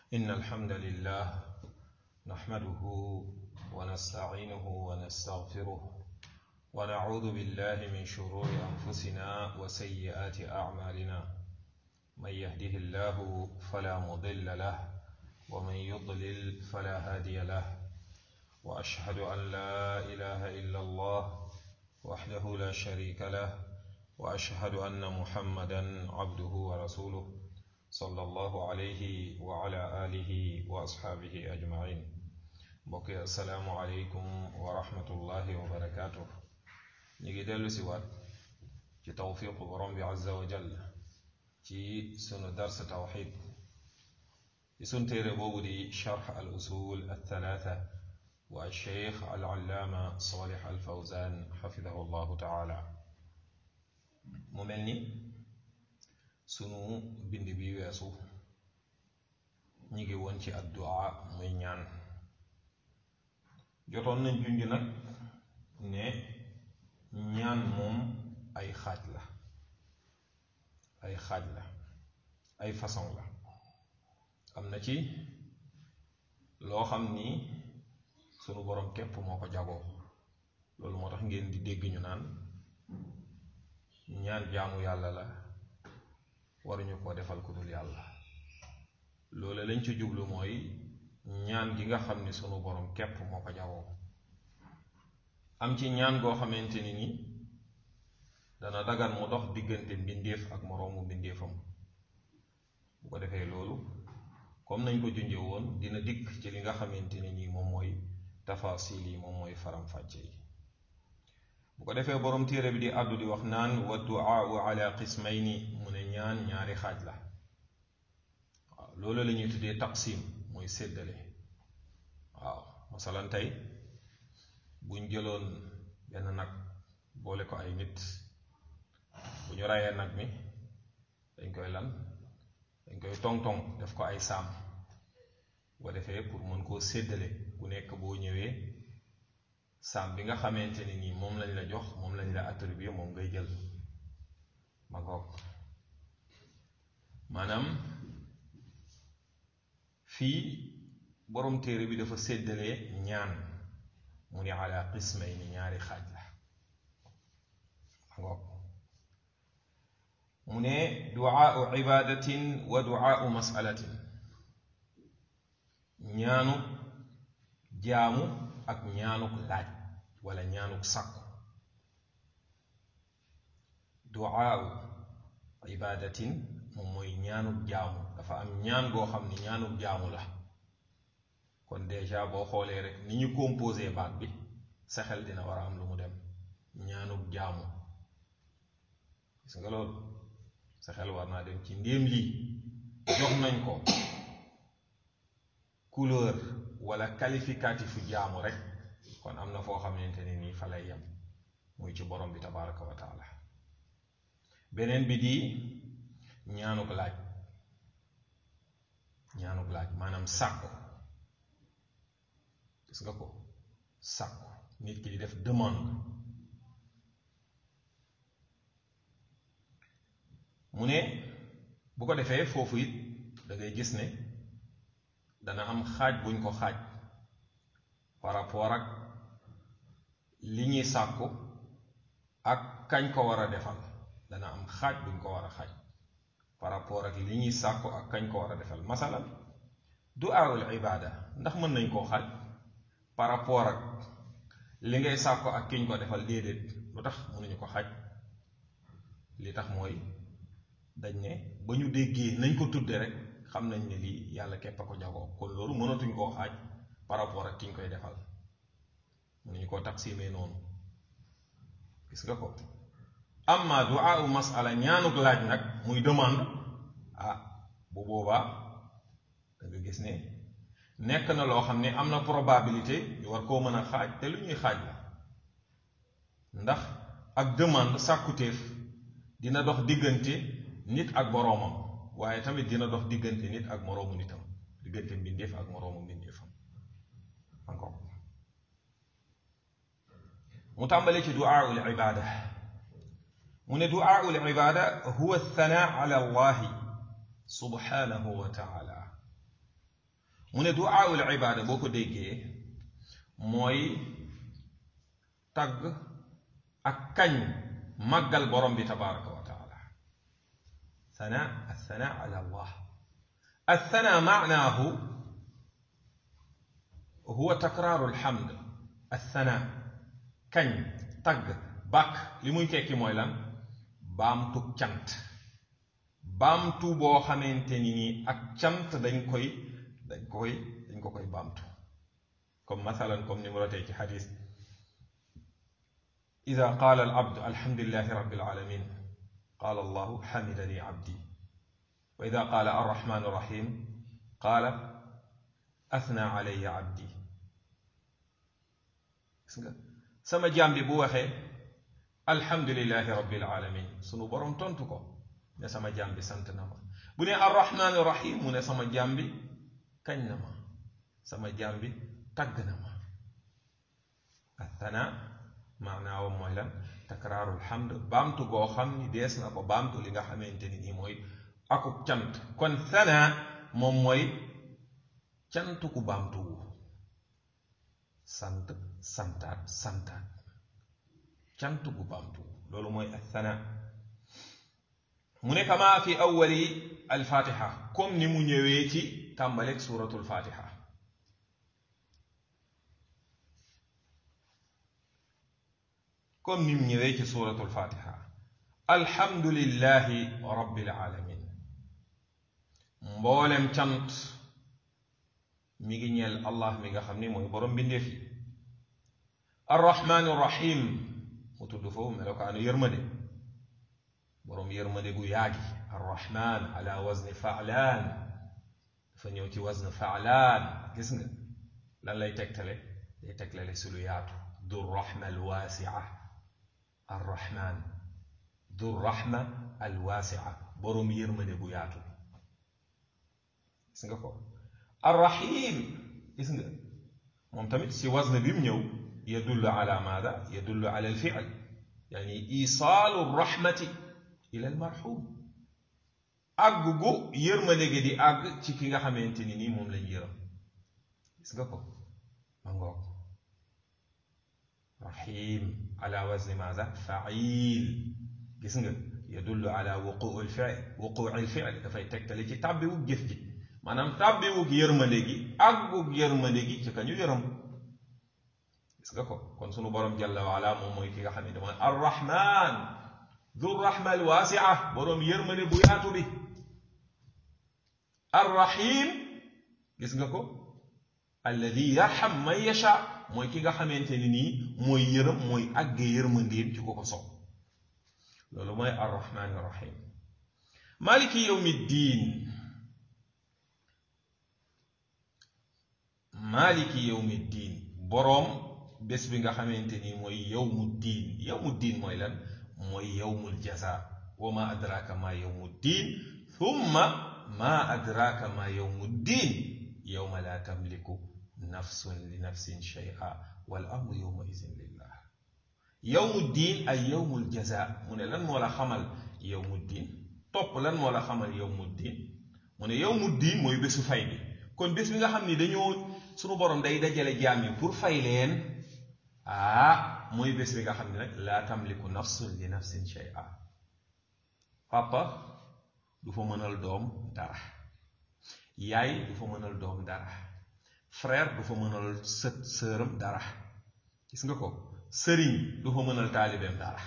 إن الحمد لله نحمده ونستعينه ونستغفره ونعوذ بالله من شرور أنفسنا وسيئات أعمالنا من يهده الله فلا مضل له ومن يضلل فلا هادي له وأشهد أن لا إله إلا الله وحده لا شريك له وأشهد أن محمدا عبده ورسوله صلى الله عليه وعلى آله وأصحابه أجمعين بقي السلام عليكم ورحمة الله وبركاته نيجي دلو سوات ci tawfiqu borom bi azza wa jall ci sunu dars tawxid ci sun téere boobu di charx al usul althalatha wa alcheikh alallaama salih alfawzan xafidahu llahu taala mu mel ni sunu bind bi weesu ñi ngi woon ci addu'a muy ñaan jotoon nañ junj nag ne ñaan moom ay xaaj la ay xaaj la ay façon la am na ci loo xam ni sunu borom képp moo ko jagoo loolu moo tax ngeen di dégg ñu naan ñaan jaamu yàlla la waruñu koo defal ku dul yàlla loolu lañ ci jublu mooy ñaan gi nga xam ni sunu borom képp moo ko jagoo am ci ñaan goo xamante ni ni dana dagan mu dox diggante mbindeef ak moroomu mbindeefam bu ko defee loolu comme nañ ko junje woon dina dikk ci li nga xamante ni nii moom mooy tafasil yi moom mooy faram-fàcce yi bu ko defee boroom téere bi di àddu di wax naan wa duaau ala qismayni mu ne ñaan ñaari xaaj la waaw loolu la ñuy tuddee taqsim mooy séddale waaw masalan tey buñ jëloon benn nag boole ko ay nit bu ñu rayee nag mi dañ koy lan dañ koy tong-tong def ko ay saam bu ko defee pour mën koo séddale ku nekk boo ñëwee saam bi nga xamante ne nii moom lañ la jox moom lañ la attribué moom ngay jël ma ngoog maanaam fii borom téere bi dafa séddalee ñaan mu ni ala qismay ni ñaari xaaj la ma ngoog mu ne duaau ibadatin wa duaau masalatin ñaanu jaamu ak ñaanuk laaj wala ñaanuk sàkku duaau ibadatin moom mooy ñaanuk jaamu dafa am ñaan goo xam ni ñaanuk jaamu la kon déjà boo xoolee rek ni ñu composé baat bi sa xel dina war a am lu mu dem ñaanuk jaamu gis nga loolu sa xel war naa dem ci ndéem lii jox nañ ko couleur wala qualificatifu jaamu rek kon am na foo xamante ne nii fa lay yem muy ci borom bi tabaraka wa taala beneen bi di ñaanuk laaj ñaanuk laaj maanaam sàkku gis nga ko sàkku nit ki di def demande mu ne bu ko defee foofu it da ngay gis ne dana am xaaj buñ ko xaaj par rapport ak li ñuy sàkku ak kañ ko war a defal dana am xaaj buñ ko war a xaaj par rapport ak li ñuy sàkku ak kañ ko war a defal masalan du'aul ibada ndax mën nañ koo xaaj par rapport ak li ngay sàkku ak kiñ ko defal déedéet lu tax mënuñu ko xaaj li tax mooy dañ ne ba ñu déggee nañ ko tudde rek xam nañ ne lii yàlla képp a ko jagoo kon loolu mënatuñ koo xaaj par rapport ak ki ñu koy defal mënuñu koo taqsimee noonu gis nga ko amma du'a masala ñaanuk laaj nag muy demande ah bu boobaa da nga gis ne nekk na loo xam ne am na probabilité ñu war koo mën a xaaj te lu ñuy xaaj la ndax ak demande sàkkutéef dina dox diggante nit ak boroomam waaye tamit dina dox diggante nit ak moroomu nitam diggante mbindeef ak moroomu mbindeefam encore mu tàmbale ci du'aaul ibaada mu ne du'aaul ibaada huwa thanaa ala allahi subhanahu wa taala mu ne duaawul ibaada boo ko déggee mooy tagg ak kañ màggal borom bi tabaraka wa taala sana althana ala allah althana maanaahu huwa takraaru alhamd althana kañ tagg bàkk li muy tekki mooy lan baamtu cant baamtu boo xamante ni nii ak cant dañ koy dañ koy dañ ko koy baamtu comme mathalan comme ni mu rotee ci xadis ida qaala al abd alhamdulilahi rabbil alamin qaala allahu xamidani abdi wa ida qaala arrahman arrahim qaala athna alayya abdi gis nga sama jaam bi bu waxee alhamdulilahi rabbil alamin sunu borom tontu ko ne sama jaam bi sant na ma bu ne arrahman arrahim mu ne sama jaam bi kañ na ma sama jaam bi tagg na ma athana maanaawam mooy lan takraarul hamd baamtu goo xam ni dees na ko baamtu li nga xamante ni nii mooy akub cant kon thana moom mooy cant ku baamtu wu sant santaat santaat cant gu baamtu wu loolu mooy athana mu ne kama fi awwali alfatiha comme ni mu ñëwee ci tàmbaleeg suratul fatiha comme ni mu ñëwee ci suratul fatiha alhamdulillahi rabbil alamin mboolem cant mi ngi ñeel allah mi nga xam ni mooy borom bindeef yi arrahmaani rahim mu tudd foofu melokaanu yërmande borom yërmande gu yaagi arrahman ala wazni faalaan dafa ñëw ci wazn faalaan gis nga lan lay tegtale day tegtale si lu yaatu du rahma alwaasia arrahman du rahma alwaasia borom yërmande gu yaatu gis nga ko arrahim gis nga moom tamit si wazn bi mu ñëw yadullu ala maada yadullu ala alfiil yani isaalu rahmati ila almarhum àgg gu yërmande gi di àgg ci ki nga xamante ni nii moom lañ yërëm gis nga ko ma ngoog rahim ala wazni maada fail gis nga yadullu ala wuquu alfiil wuquu alfiil dafay tegtale ci tàbbiwug jëf ji maanaam tàbbiwug yërmande gi àggug yërmande gi ci ka ñu yërëm gis nga ko kon sunu borom jalla waala moom mooy ki nga xam ne mooy arrahman du rahma alwaasia boroom yërmande bu yaatu bi arrahim gis nga ko alladi yarham man yasha mooy ki nga xamante ni nii mooy yërëm mooy àggee yërmandeem ci ko ko sopp loolu mooy arrahman arrahim maliki yawmi ddin maliki yawmi ddin boroom bés bi nga xamante ni mooy yawmu diin yawmu diin mooy lan mooy yawmul jaza wa ma adraka ma yawmu diin thumma ma adraka ma yawmu diin yawma la tamliku nafsun li nafsin shay'a wal amru yawma izin lillah yawmu diin ay yawmul jaza mu ne lan moo la xamal yawmu diin topp lan moo la xamal yawmu diin mu ne yawmu diin mooy bésu fay bi kon bés bi nga xam ni dañoo sunu borom day dajale jaam yi pour fay leen ah mooy bés bi nga xam ne nag laa tamliku nafsun li nafsin shay'a papa du fa mënal doom dara yaay du fa mënal doom dara frère du fa mënal sët sëram dara gis nga ko sëriñ du fa mënal taalibeem dara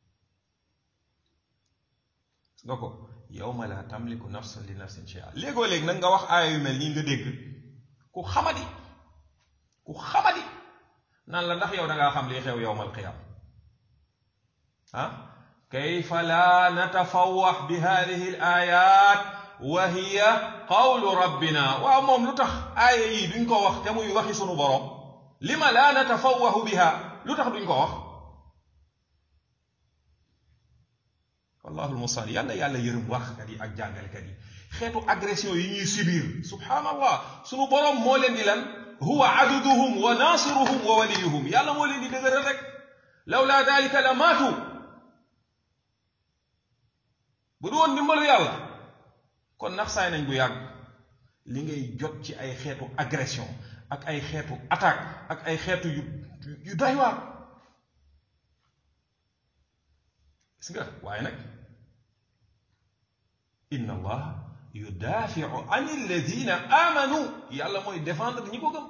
gis nga ko yawma laa tamliku nafsun li nafsin shay'a léegoo léegi nag nga wax aaya yu mel nii nga dégg ku xamadi ku xamadi naan la ndax yow dangaa xam lii xew yowmal qiyaama ah kayfa laa natafawax bi hadihi al ayat wa hiya qawlu rabbina waaw moom lu tax aaya yii duñ ko wax te muy waxi sunu borom lima laa natafawaxu biha lu tax duñ ko wax wallahu almustaan yàlla yàlla yërëm waxkat yi ak jàngalekat yi xeetu agression yi ñuy subir subhaanallah sunu borom moo leen di lan huwa aduduhum wa naasiruhum wa waliyuhum yàlla moo leen di dëgëral rek lawla dalika la maatu bu du woon dimbalu yàlla kon nax saay nañ bu yàgg li ngay jot ci ay xeetu agression ak ay xeetu attaque ak ay xeetu yu yu doy waar gis nga waaye nag inna allah yudaafiu an alladina amanu yàlla mooy défendre ñi ko gëm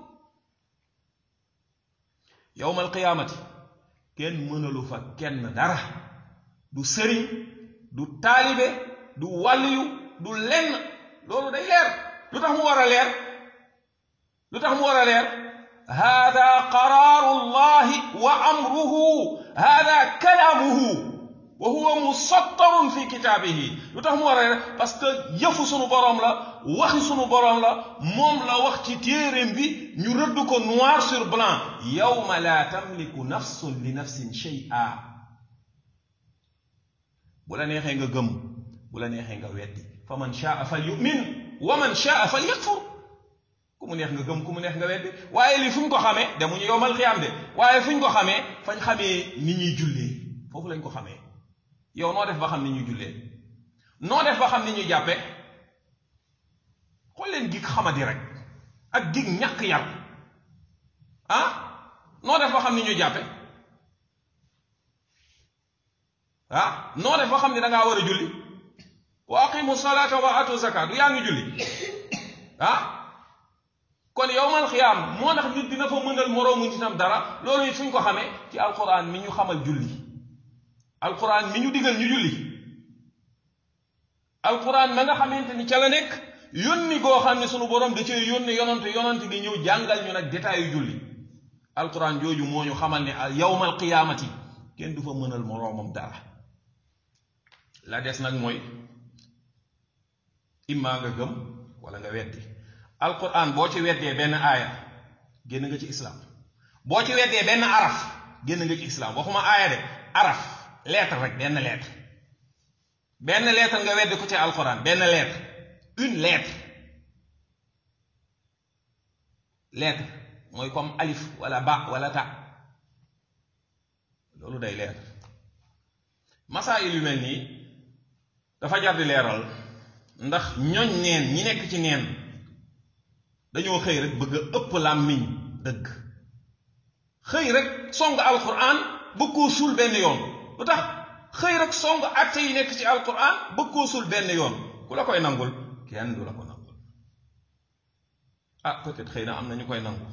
yowma alqiyaamati kenn mënalu fa kenn dara du sëriñ du taalibe du wàlliyu du lenn loolu day leer lu tax mu war a leer lu tax mu war a leer hada qaraaru llahi wa amruhu hada kalaamuhu wa huwa musattarun fi kitaabihi lu tax mu war a leer parce que yëfu sunu boroom la waxi sunu boroom la moom la wax ci téeréem bi ñu rëdd ko noir sur blanc yawma la tamliku nafsun li nafsin shay'a bu la neexee nga gëm bu la neexee nga weddi fa man shaa fal yumin wa man shaa fal yakfur ku mu neex nga gëm ku mu neex nga weddi waaye lii fu ñu ko xamee demuñu yowmal xiyaam de waaye fu ñu ko xamee fañ xamee ni ñuy jullee foofu lañ ko xamee yow noo def ba xam ni ñuy jullee noo def ba xam ni ñuy jàppee xool leen gig xamadi rek ak gig ñàkk yar ah noo def ba xam ni ñuy jàppe ah noo def ba xam ni dangaa war a julli wa aqimu salata wa atu zakat du yaa ngi julli ah kon yowmal xiyaam moo tax nit dina fa mënal moroomu nitam dara loolu it fu ñu ko xamee ci alquran mi ñu xamal julli alquran mi ñu digal ñu julli alquran ma nga xamante ni ca la nekk yónni goo xam ne sunu borom da cee yónni yonante yonante gi ñëw jàngal ñu nag détail yu julli alquran jooju moo ñu xamal ne yowmal qiyaamati kenn du fa mënal moroomam dara la des nag mooy immaa nga gëm wala nga weddi alquran boo ci weddee benn aaya génn nga ci islam boo ci weddee benn araf génn nga ci islam waxuma aaya de araf lettre rek benn lettre benn lettre nga weddi ko ci alquran benn lettre une lettre lettre mooy comme alif wala ba wala ta loolu day leer masaayil yu mel nii dafa jar di leeral ndax ñoñ neen ñi nekk ci neen dañoo xëy rek bëgg a ëpp làmmiñ dëgg xëy rek song alquran bëgg koo suul benn yoon lu tax xëy rek song atte yi nekk ci alquran bëgg koo suul benn yoon ku la koy nangul kenn du la ko nangul ah peut-être xëy na am na ñu koy nangu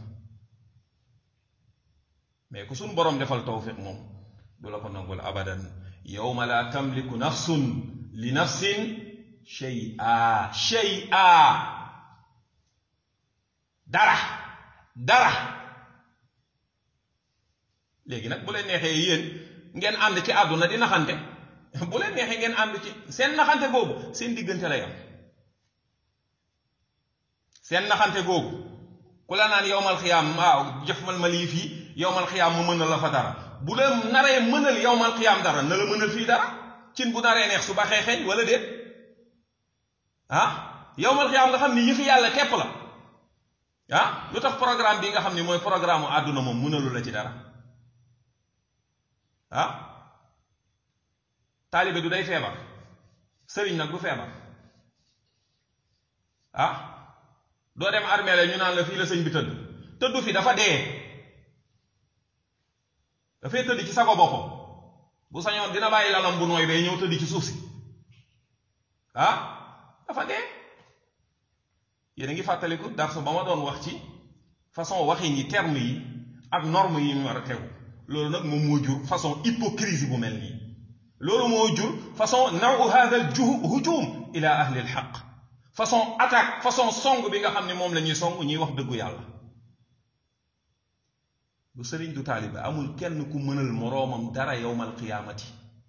mais ku suñ boroom defal tawfiq moom du la ko nangul abadan yawma la tamliku nafsun li nafsin shay'a shay'a dara dara léegi nag bu leen neexee yéen ngeen ànd ci àdduna di naxante bu leen neexee ngeen ànd ci seen naxante boobu seen diggante lay am seen naxante googu ku la naan yowmal xiyaam waaw jëfmal ma lii fii yowmal xiyaam mu mënal la fa dara bu la naree mënal yowmal xiyaam dara na la mënal fii dara cin bu naree neex su baxee xeeñ wala déet ah yowmal xiyaam nga xam ni yëfi yàlla képp la ah lu tax programme bi nga xam ni mooy programme mu àdduna moom mënalu la ci dara ah taalibe du day feebar sëriñ nag du feebar ah doo dem armée la ñu naan la fii la sëñ bi tëdd tëddu fi dafa dee dafay tëdd ci sago boppam bu sañoon dina bàyyi lalam bu nooy bay ñëw tëdd ci suuf si ah dafa dee yéen a ngi fàttaliku darsu ba ma doon wax ci façon waxin yi terme yi ak norme yi ñu war a tegu loolu nag moom moo jur façon hypocrisie bu mel nii loolu moo jur façon nawu hada al hujum ila ahli al xaq façon attaque façon song bi nga xam ne moom la ñuy song ñuy wax dëggu yàlla du sëriñ du taaliba amul kenn ku mënal moroomam dara yowmal qiyaamati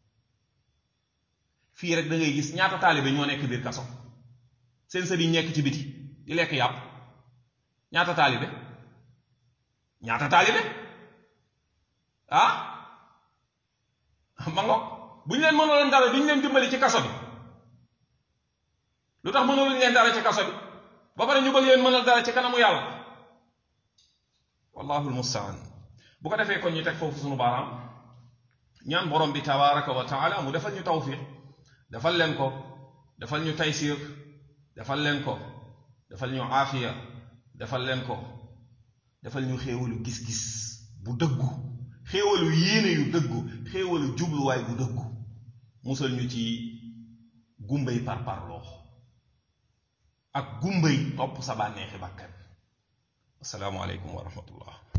fii rek da ngay gis ñaata taalibe ñoo nekk biir kaso seen sëriñ nekk ci biti di lekk yàpp ñaata taalibe ñaata taalibe ah ma ngo bu ñu leen mënaloon dara duñu leen dimbali ci kaso bi lu tax mënaluñ leen dara ci kaso bi ba pare ñu bëgg leen mënal dara ci kanamu yàlla wallahu almustaan bu ko defee kon ñu teg foofu sunu baaraam ñaan borom bi tabaraka wa taala mu defal ñu tawfiq defal leen ko defal ñu taysir defal leen ko defal ñu aafiya defal leen ko defal ñu xéewalu gis-gis bu dëggu xéewalu yéene yu dëggu xéewalu jubluwaay bu dëggu musal ñu ci gumbay parparloo ak gumbay topp sa bànneexi bàkkan assalaamu aleykum wa rahmatullah